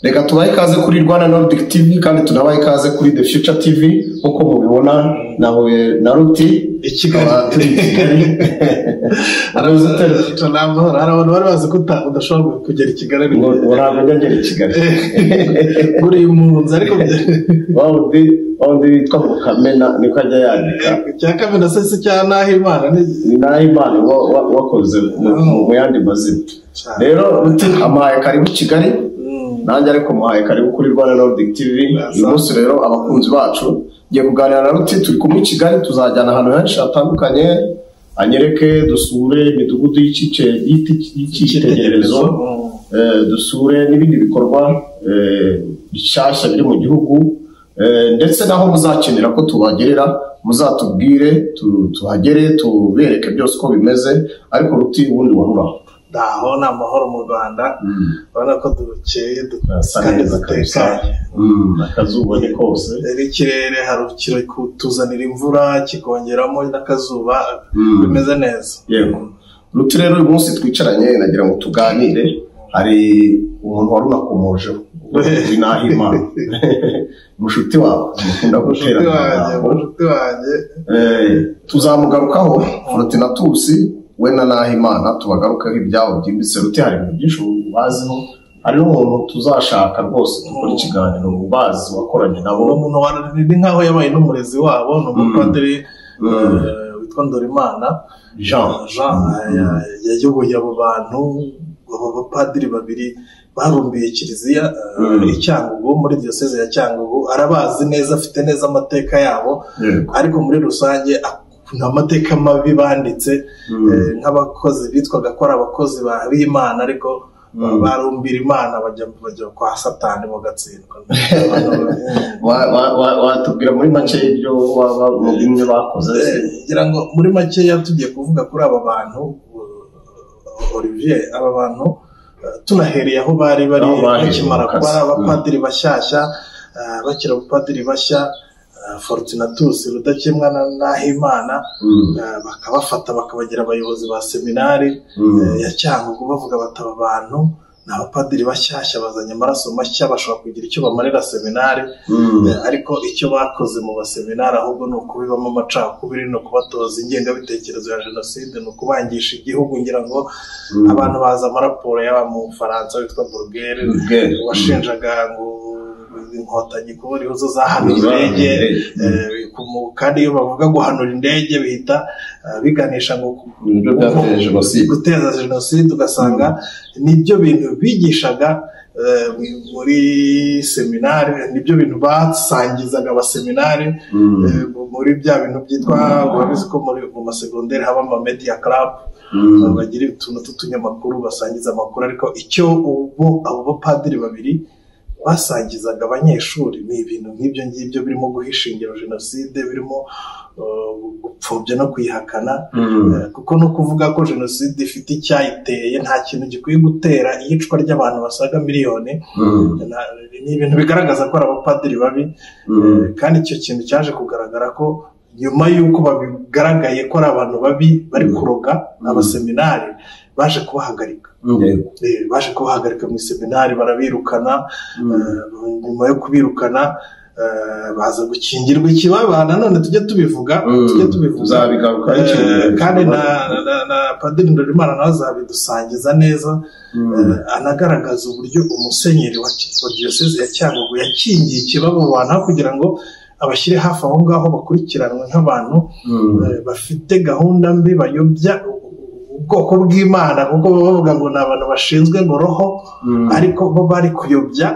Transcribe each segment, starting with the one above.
reka tubahe ikaze kuri Rwanda Nordic TV kandi tunabahe ikaze kuri The Future TV nk'uko mubibona nahuye na Ruti I Kigali. tukaba turi i Kigali arabizi tunamahoro hari abantu bari bazi ko uta- udashobora kugera i kigali ngo urabona ngera i Kigali uri impunzi ariko bya- wa wundi wa wundi witwa Mukamena niko ajya yandika cya kamena se si cya naho imana ni ni naho Imana wa- wa- wakoze mu- mu mu yandi mazina rero Ruti amuhaye karibu Kigali Mm. nanjye ariko muhaye karibu kuri Rwanda Nordic TV uyu munsi rero abakunzi bacu ngiye kuganira na Ruti turi kumwe i Kigali tuzajyana ahantu henshi hatandukanye anyereke dusure imidugudu y'ikice- y'iki- y'icyitegererezo Mm. eh, dusure n'ibindi bikorwa eh, bishyashya biri mu gihugu eh, ndetse naho muzakenera ko tubagerera muzatubwire tu- tuhagere tubereke byose uko bimeze ariko Ruti ubundi waruraho ndaho ni amahoro mu rwanda urabona ko dukeye du- Hasa kandi neza kabisa. dutekanye Mm, akazuba ni kose rero ikirere hari kirutuzanira imvura kikongeramo n'akazuba Mm. bimeze neza Yego. Ruti rero uyu munsi twicaranye nagira ngo tuganire hari umuntu wari unakomojeho uzwi n'aho imana umushuti wawe mukunda gutera Umushuti wanjye umushuti wanjye tuzamugarukaho Foroti na Tusi we na naho imana tubagarukaho ibyabo byimbitse Ruti hari ibintu byinshi ubaziho hari n'umuntu tuzashaka rwose gukora ikiganiro ubazi wakoranye nabo uwo muntu wa ni nkaho yabaye n'umurezi wabo ni umupadiri Mm. eh, witwa ndorimana Jean jean ya- yayoboye abo bantu abo bapadiri babiri barumbiye kiliziya eh, Mm. i cyangugu muri diyoseze ya cyangugu arabazi neza afite neza amateka yabo Yego. ariko muri rusange a- nta mateka mabi banditse Mm. eh, nk'abakozi bitwaga ko ari abakozi ba- b'imana ariko Mm. barumbira imana bajya bajya kwa satani bagatsindwa Wa- wa- wa- watubwira muri make ibyo waba mu bimwe bakoze Eh, ngira ngo muri makeya tugiye kuvuga kuri aba bantu eh, Olivier aba bantu eh, tunahereye aho bari bari Aho bahereye bakimara mu kazi. kuba ari abapadiri bashyashya eh, bakiri abapadiri bashya eh, Fortunatus Rudakemwa na Nahimana Mm. eh, bakabafata bakabagira abayobozi ba seminari Mm. eh, ya Cyangugu bavuga bati aba bantu ni abapadiri bashyashya bazanye amaraso mashya bashobora kugira icyo bamarira seminari Mm. Eh, ariko icyo bakoze mu baseminari ahubwo ni ukubibamo amacakubiri ni ukubatoza ingengabitekerezo ya jenoside ni ukubangisha igihugu ngira ngo Mm. abantu bazi amaraporo y'aba mu bufaransa witwa burugere Burugere. washinjaga ngo inkotanyi kubura ibibazo zahanura Zahanura indege indege. eh, ku- mu- kandi iyo bavuga guhanura indege bihita eh, biganisha ngo ku- nibyo byateje jenoside guteza jenoside ugasanga nibyo bintu bigishaga eh, muri seminari nibyo bintu basangizaga abaseminari Mm. eh, muri bya bintu byitwa urabizi ko muri mu masegonderi haba ama media club Mm. eh, bagira utuntu tw'utunyamakuru basangiza amakuru ariko icyo ubu abo bapadiri babiri basangizaga abanyeshuri ni ibintu nk'ibyo ngibyo birimo guhisha ingero jenoside birimo eh, gupfobya no kuyihakana Mm. Eh, kuko no kuvuga ko jenoside ifite icyayiteye nta kintu gikwiye gutera iyicwa ry'abantu basaga miliyoni Mm. na- ni ibintu bigaragaza ko ari abapadiri babi Mm. Eh, kandi icyo kintu cyaje kugaragara ko nyuma y'uko babigaragaye ko ari abantu babi bari kuroga abaseminari baje kubahagarika Yego. Eh, baje kubahagarika mu iseminari barabirukana Mm. Eh, nyuma yo kubirukana eh, baza gukingirwa ikibaba nanone tujye tubivuga Mm. tujye tubivuga Tuzabigaruka Eh, ikintu gihe. kandi na, na, na padiri ndorimana nawe azabidusangiza neza Mm. eh, anagaragaza uburyo umusenyeri wa Ki- wa diyoseze ya cyangugu yakingiye ikibaba mu bantu aho kugira ngo abashyire hafi aho ngaho bakurikiranwe nk'abantu Mm. eh, bafite gahunda mbi bayobya u- u- ubwoko bw'imana kuko baba bavuga ngo ni abantu bashinzwe ngo roho Mm. ariko bo bari kuyobya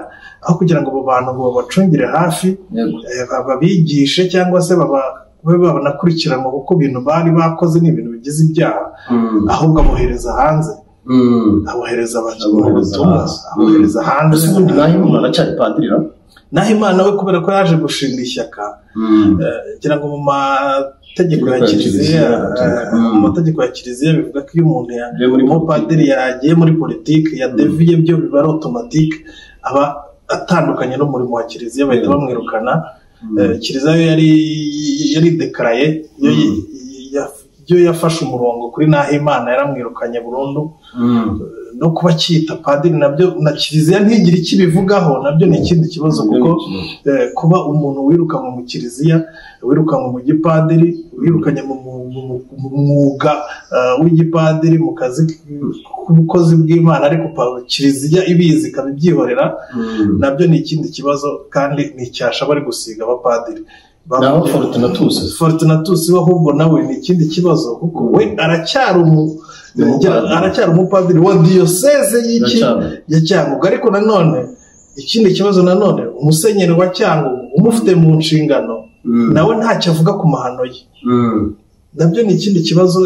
aho kugira ngo abo bantu ngo babacungire hafi Yego. eh, babigishe cyangwa se baba- babe banakurikiranwa kuko ibintu bari bakoze ni ibintu bigize ibyaha Mm. ahubwo abohereza hanze Mm. abohereza abantu Abohereza ubutumwa hanze. abohereza hanze Ese ubundi naho Imana aracyari padiri ra? naho imana we kubera ko yaje gushinga ishyaka Mm. eh, ngira ngo mu mategeko Mategeko ya ya kiliziya Kiliziya, eh, mu mm. mategeko ya kiliziya bivuga ko iyo umuntu ya- Yagiye muri umupadiri yagiye muri politiki yadeviye byo biba ari otomatike aba atandukanye n'umurimo wa kiliziya bahita Mm. bamwirukana Mm. Eh, kiliziya yo yari yari dekaraye yo Mm. ya- byo yafashe umurongo kuri naho imana yaramwirukanye burundu no kuba cyita padiri nabyo na kiliziya ntigire icyo ibivugaho nabyo ni ikindi kibazo kuko eh, kuba umuntu wirukanwe mu kiliziya wirukanwe mu gipadiri wirukanye mu mu- mu- mu mwuga ah, w'igipadiri mu kazi k'ubukozi bw'imana ariko pa- kiliziya ibizi ikaba ibyihorera nabyo ni ikindi kibazo kandi ni icyasha bari gusiga abapadiri naho fortunatus Fortunatus we ahubwo nawe ni ikindi kibazo kuko we aracyari umu Umupadiri. aracyari umupadiri wa diyoseze y'iki Cyangugu. ya cyangugu ariko nanone ikindi kibazo nanone umusenyeri wa cyangugu umufite mu nshingano nawe ntacyo avuga ku mahano ye nabyo ni ikindi kibazo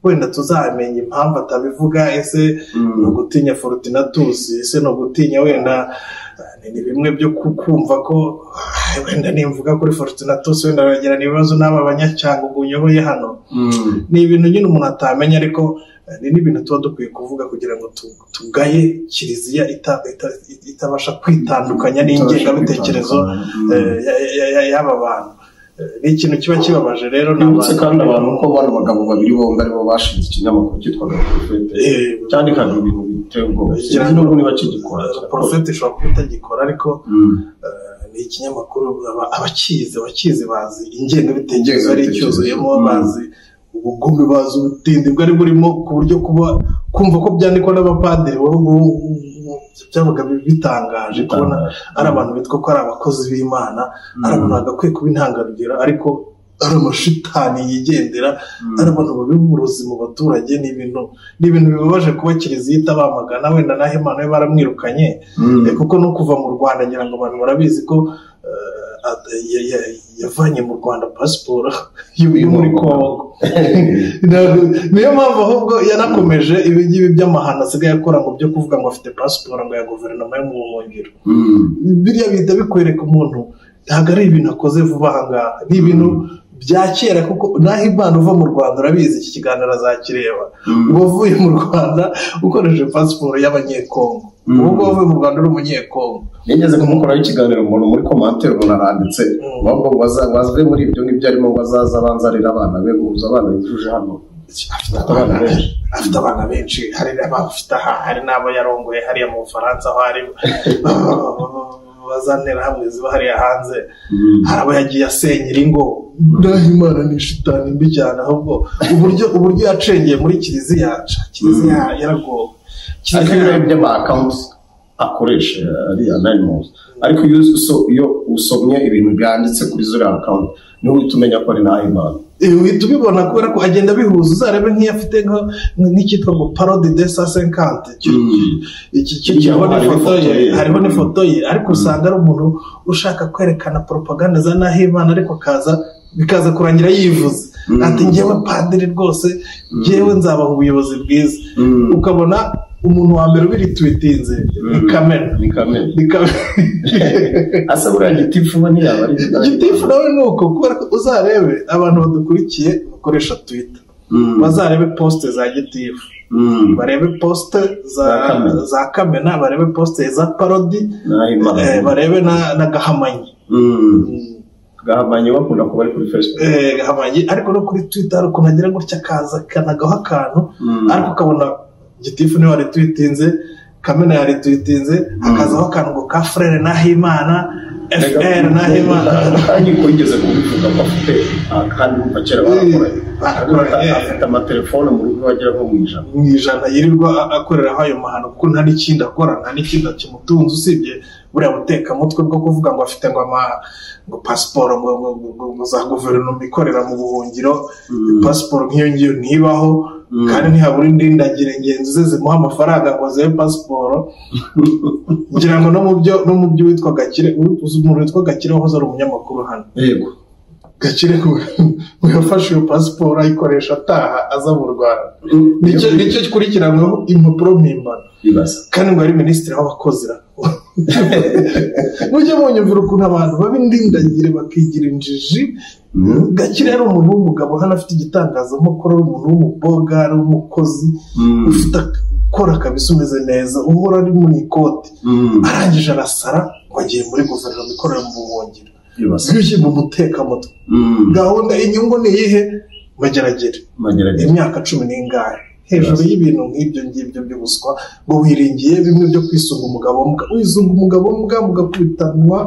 wenda tuzamenya impamvu atabivuga ese ni ugutinya Fortunatus ese ni ugutinya wenda eh, ni bimwe byo ku- kumva ko ah, wenda nimvuga kuri Fortunatus wenda bagirana ibibazo n'aba banyacyangugu uyoboye hano ni ibintu nyine umuntu atamenya ariko eh, ni n'ibintu tuba dukwiye kuvuga kugira ngo tu- tugaye kiliziya ita- ita- itabasha kwitandukanya n'ingengabitekerezo eh, ya- ya- ya- y'aba bantu Eh, ni ikintu kiba kibabaje rero ni nibutse kandi abantu ko bano bagabo babiri bombi aribo bashinze ikinyamakuru cyitwaga porofete Eh, cyandikaga ibintu biteye ubwoba sinzi n'ubu niba kigikora porofeti ishobora kuba itagikora ariko Mm. ni ikinyamakuru aba- abakizi abakizi bazi ingengabitekerezo ari Ingengabitekerezo. icyuzuyemo Mm. bazi ubugome bazi ubutindi bwari burimo ku buryo kuba kumva ko byandikwa n'abapadiri wari ubu- ubu- byabaga bi- bitangaje kubona Bitangaje. ari abantu bitwa ko ari abakozi b'imana ari abantu bagakwiye kuba intangarugero ariko ari amashitani yigendera Mm. ari abantu babi uburozi mu baturage ni ibintu ni ibintu bibabaje kuba kiliziya itabamagana wenda naho imana we baramwirukanye Mm. Eh, kuko no kuva mu rwanda ngira ngo abantu barabizi ko eh, at- ya- ya- yavanye mu rwanda pasiporo yo yo muri kongo Ntabwo- niyo mpamvu ahubwo yanakomeje ibi ngibi by'amahano asigaye akora ngo byo kuvuga ngo afite pasiporo ngo ya guverinoma yo mu buhungiro Mm. biriya bihita bikwereka umuntu ntabwo ari ibintu akoze vuba aha ngaha ni ibintu bya kera kuko naho imana uva mu rwanda urabizi iki kiganiro azakireba Mm. wavuye mu rwanda ukoresheje pasiporo y'abanyekongo Mm. ubu ngubu wavuye mu rwanda uri umunyekongo nigeze kumukoraho ikiganiro umuntu muri komanteri umuntu aranditse Mm. ahubwo ngo baza- bazve muri ibyo ngibyo arimo ngo azaza abanza arira abana be guhuza abana yujuje hano afite abana benshi afite abana benshi hari n'abafite aha hari n'abo yarongoye hariya mu bufaransa aho ari bazanira hamwe ziba hariya hanze Mm. hari abo yagiye asenyera ingo naho imana ni shitani mbi cyane ahubwo uburyo uburyo yacengeye muri kiliziya ca, kiliziya yaragowe ariko Kiliziya- ibibaye by'ama accounts akoresha ari anonymous ariko iyo uso- iyo usomye ibintu byanditse kuri zuriya account niho uhita umenya ko ari nahimana Eh, uhita ubibona kubera ko agenda abihuza uzarebe nk'iyafite nka- nk'icyitwa ngo parode de sa senkante iki Iyo kiriho hariho n'ifoto ifoto ye ye. hariho n'ifoto ye ariko usanga ari umuntu ushaka kwerekana propaganda za nahimana ariko akaza bikaza kurangira yivuze Mm. ati ngewe padiri rwose ngewe nzabaha ubuyobozi bwiza Mm. ukabona umuntu wa mbere ubirituwitinze ni kamena ni kamena ni kamena asa buriya gitifu we ntiyaba ari igitifu nawe ni uko kubera ko uzarebe abantu badukurikiye bakoresha twita Mm. bazarebe posite za gitifu Mm. barebe posite za Za Kamena. za kamena barebe posite za parodi nahimana eh, barebe na na gahamanyi Mm. gahamanyi bakunda kuba ari kuri facebook Eh, gahamanyi ariko no kuri twita hari ukuntu agira gutya akaza akanagaho akantu Mm. ariko ukabona gitifu niwe waritwitinze kamena yaritwitinze hakazaho akantu ngo ka frere nahimana fr nahimana kandi ko yigeze kubivuga ko afite ah, kandi kuva kera barakoranye Barakoranye. afite amatelefone mu rugo agera nko mu ijana mu ijana yirirwa a- akoreraho ayo mahano kuko nta n'ikindi akora nta n'ikindi kimutunze usibye buriya butekamutwe bwo kuvuga ngo afite ngo ama ngo pasiporo ngo, ngo, ngo, ngo, ngo za guverinoma ikorera mu buhungiro pasiporo nk'iyo ngiyo ntibaho Mm. kandi ntihabura indindagire ngenzi ze zimuha amafaranga ngo azihe pasiporo ngira ngo no mu byo no mu byo witwa gakire uzi umuntu witwa gakire wahoze ari umunyamakuru hano yego gakire ngo yafashe iyo pasiporo ayikoresha ataha aza mu rwanda nicyo nicyo gikurikiranyweho impapuro mpimbano bibaza kandi ngo ari minisitiri w'abakozi ra. mujye munyumvira ukuntu abantu baba indindagire bakigira injiji Mm. gakire yari umuntu w'umugabo hano afite igitangazamakuru ari umuntu w'umuboga ari umukozi Mm. ufite ak- akora kabisa umeze neza uhora ari mu ikoti Mm. arangije arasara ngo agiye muri guverinoma ikorera mu buhungiro bibaza bwinshi mu mutekamutwe Mm. gahunda inyungu ni iyihe mageragere mageragere imyaka cumi n'ingahe hejuru Yes. y'ibintu nk'ibyo ngibyo by'ubuswa ngo wiringiye bimwe byo kwisunga umugabo mbwa wisunga umugabo mbwa mugakubitanwa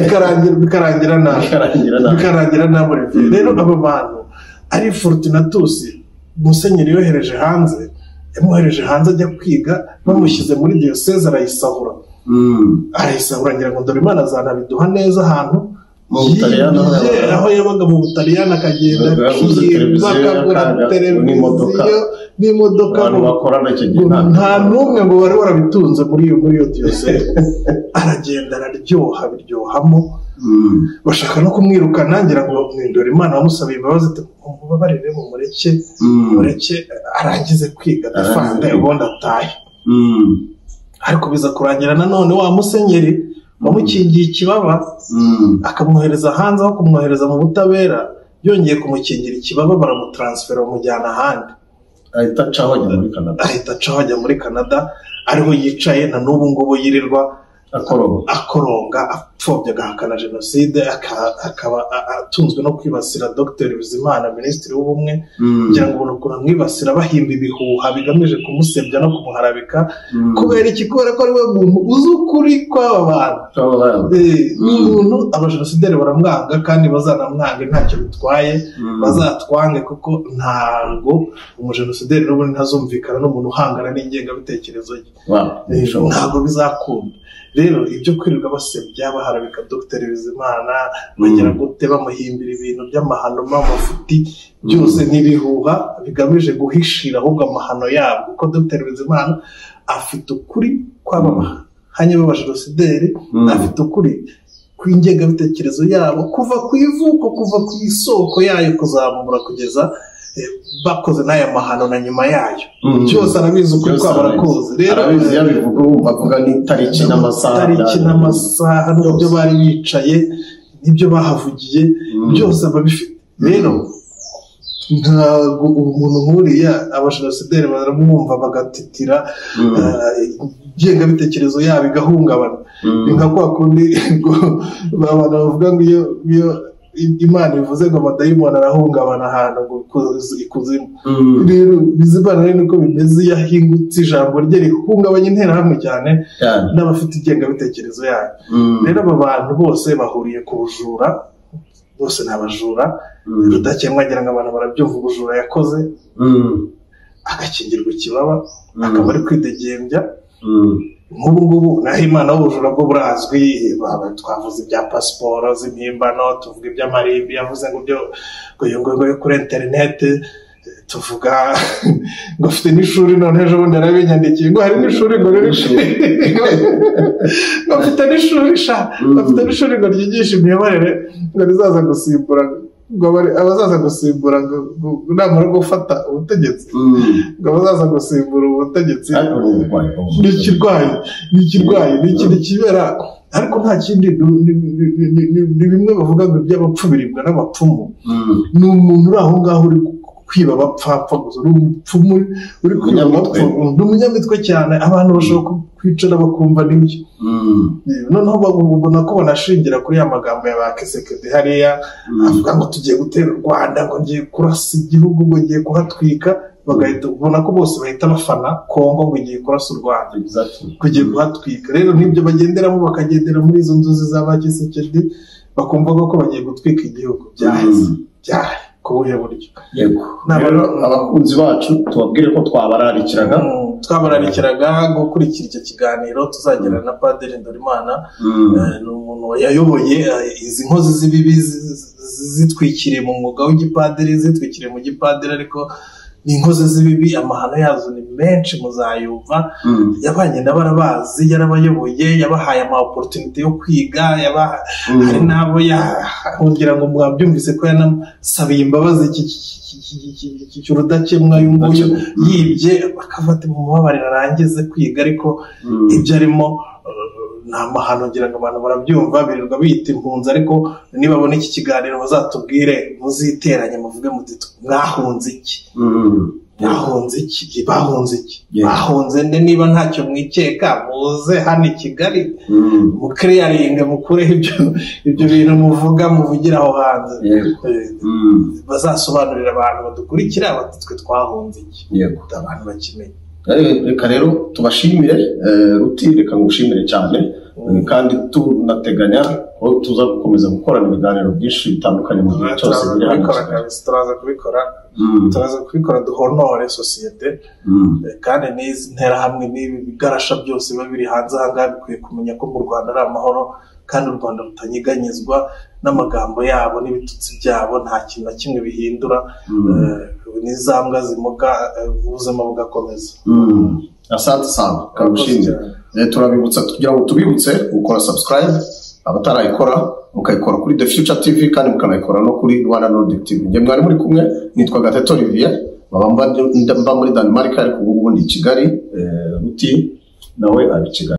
bikarangira bikarangira nabi Bikarangira nabi. bikarangira nabi Mm. rero aba bantu ari Fortunatus Musenyeri yohereje hanze yamwohereje hanze ajya kwiga bamushyize muri diyoseze arayisahura Mm. arayisahura ngira ngo dore imana zanabiduha neza ahantu Mu Butaliyani aho Yigiye, yabaga. aho yabaga mu butaliyani akagenda Yaguze televiziyo bakagura y'akaga, n'imodoka. televiziyo n'imodoka abantu bakorana icyo gihe ngo nta nta n'umwe ngo wari warabitunze muri iyo muri iyo diyoseze aragenda araryoha biryohamo Mm. bashaka no kumwirukana ngira ngo bamwindure imana bamusaba imbabazi ati mubabarire mu mureke Mm. mureke arangize Arangize kwiga adafande kwiga. ubundi atahe Mm. ariko biza kurangira nanone wa musenyeri wamukingiye ikibaba Mm. akamwohereza hanze aho kumwohereza mu butabera yongeye kumukingira ikibaba baramutaransifera bamujyana ahandi ahita acaho ajya muri Canada ahita acaho ajya muri canada ariho yicaye na n'ubu ngubu yirirwa akoroba akoronga apfobya agahakana jenoside aka- akaba a- atunzwe no kwibasira dr bizimana minisitiri w'ubumwe Mm. kugira ngo ubona ukuntu amwibasira bahimba ibihuha bigamije kumusebya no kumuharabika Mm. kubera iki kubera ko ari we muntu uzi ukuri kw'aba bantu Akaba yaba- Eh, ni Mm. umuntu abajenosideri baramwanga kandi bazanamwange ntacyo bitwaye Mm. bazatwange kuko ntabwo umujenosideri n'ubundi ntazumvikana n'umuntu uhangana n'ingengabitekerezo ye Wow, bishoboka. ntabwo bizakunda rero ibyo kwirirwa basebya baharabika dr bizimana bagira gute bamuhimbira ibintu by'amahano n'amafuti byose n'ibihuha bigamije guhishira ahubwo amahano yabo kuko dr bizimana afite ukuri kw'aba bahanye b'abajenosideri Mm. afite ukuri kw'ingengabitekerezo yabo kuva ku ivuko kuva ku isoko yayo kuzamura kugeza eh, bakoze n'aya mahano na nyuma yayo Mm. byose arabizi ukuri Byose kwabo arabizi. arakuzi rero arabizi iyo abivuga wumva avuga n'itariki n'amasaha tariki n'amasaha n'ibyo Byose. bari bicaye n'ibyo bahavugiye Mm. byose ababifite rero ntabwo umuntu nk'uriya abajenosideri baramwumva bagatitira Mm. eh, ingengabitekerezo yabo igahungabana Mm. ni nka kwa kundi ngo abantu bavuga ngo iyo iyo imana ivuze ngo amadayimoni arahungabana ahantu ngo ikuzi- ikuzimu Mm. rero bizimana rero niko bimeze iyo ahingutse ijambo rye rihungabanya interahamwe cyane Cyane. n'abafite ingengabitekerezo yayo Mm. rero aba bantu bose bahuriye ku bujura bose ni abajura Mm. rudakemwa agira ngo abantu barabyumva ubujura yakoze Mm. agakingirwa ikibaba Mm. akaba ari kwidegembya Mm. nk'ubu ngubu naho imana y'ubujura bwo burazwi ba- twavuze ibya pasiporo z'impimbano tuvuga iby'amarimbi yavuze ngo byo ngo yo kuri interineti tuvuga ngo afite n'ishuri none ejo bundi yarabinyandikiye ngo hari n'ishuri ngo riri ngo afite n'ishuri sha Mm. bafite n'ishuri ngo ryigisha imiyoborere ngo rizaza gusimbura ngo abari- abazaza gusimbura ngo ngo- namara gufata ubutegetsi Mm. ngo abazaza gusimbura ubutegetsi Ariko ni uburwayi bwo mu ni mutwe. ikirwayi ni ikirwayi ni ikintu kibera ariko nta kindi ni- ni- ni- ni- ni- ni- ni bimwe bavuga ngo iby'abapfu biribwa n'abapfumu Mm. ni umuntu uri aho ngaho uri kwiba abapfapfa gusa ni umupfumu uri kwiba Umunyamitwe. abapfumu ni umunyamitwe cyane abantu bashobora ku- kwicara bakumva n'ibyo Mm. noneho babu- ubona ko banashingira kuri ya magambo ya ba kisekedi hariya Mm. avuga ngo tugiye gutera u Rwanda ngo ngiye kurasa igihugu ngo ngiye kuhatwika bagahita ubona ko bose bahita bafana Kongo ngo ngiye kurasa u Rwanda Exactly. kugiye kuhatwika rero n'ibyo bagenderamo bakagendera muri izo nzozi za ba kisekedi bakumva ko bagiye gutwika igihugu byaheze Mm. byahe ku buhe buryo Yego. Ni Rero abantu- abakunzi bacu tubabwire ko twabararikiraga Mm, twabararikiraga gukurikira icyo kiganiro tuzagira na padiri ndorimana Mm. Eh, ni umuntu yayoboye eh, izi nkozi z'ibibi zi- zi- zi- zitwikiriye mu mwuga w'igipadiri zitwikiriye mu gipadiri ariko ni inkozi z'ibibi amahano yazo ni menshi muzayumva Mm. yabanye n'abarabazi yarabayoboye yabahaye ama opportunity yo kwiga yabaha- Mm. hari n'abo yahungira ngo mwabyumvise ko yanasabiye imbabazi iki- iki- iki- iki- iki- iki- urudakemwa uyu nguyu Rudakemwa. yibye bakafata mu mubabarira arangize kwiga ariko Mm. ibyo arimo eh, ni amahano ngira ngo abantu barabyumva birirwa biyita impunzi ariko nibabona iki kiganiro bazatubwire muziteranye muvuge muti mwahunze iki Mm. bahunze iki bahunze iki Yego. bahunze nde niba ntacyo mwikeka muze hano i kigali Mm, mukiriyaringe mukureho ibyo ibyo bintu muvuga muvugira aho hanze Yego. Eh, mm, bazasobanurira abantu badukurikira bati twe twahunze iki yego abantu bakimenye Eh, reka rero tubashimire eh, ruti reka ngushimire cyane Eh, kandi tunateganya ko tuza gukomeza gukorana ibiganiro byinshi bitandukanye mu gihe cyose turaza biri hano kubikora kabisa turaza kubikora Mm, turaza kubikora duhonore sosiyete mm, Eh, kandi n'izi nterahamwe n'ibi bigarasha byose biba biri hanze aha ngaha bikwiye kumenya ko mu rwanda ari amahoro kandi u rwanda rutanyeganyezwa n'amagambo yabo n'ibitutsi byabo nta kintu na kimwe bihindura mm. Eh, n'izambwa zimoga eh, ubuzima bugakomeza Mm. Asante sana kagushimye turabibutsa kugira ngo tubibutse gukora subscribe abatarayikora mukayikora kuri The Future TV kandi mukanayikora no kuri Rwanda Nordic TV njye mwari muri kumwe nitwa Gateto Olivier mba mba- mba muri Denmark ariko ubu ubu ndi i Kigali eh, Ruti nawe ari i Kigali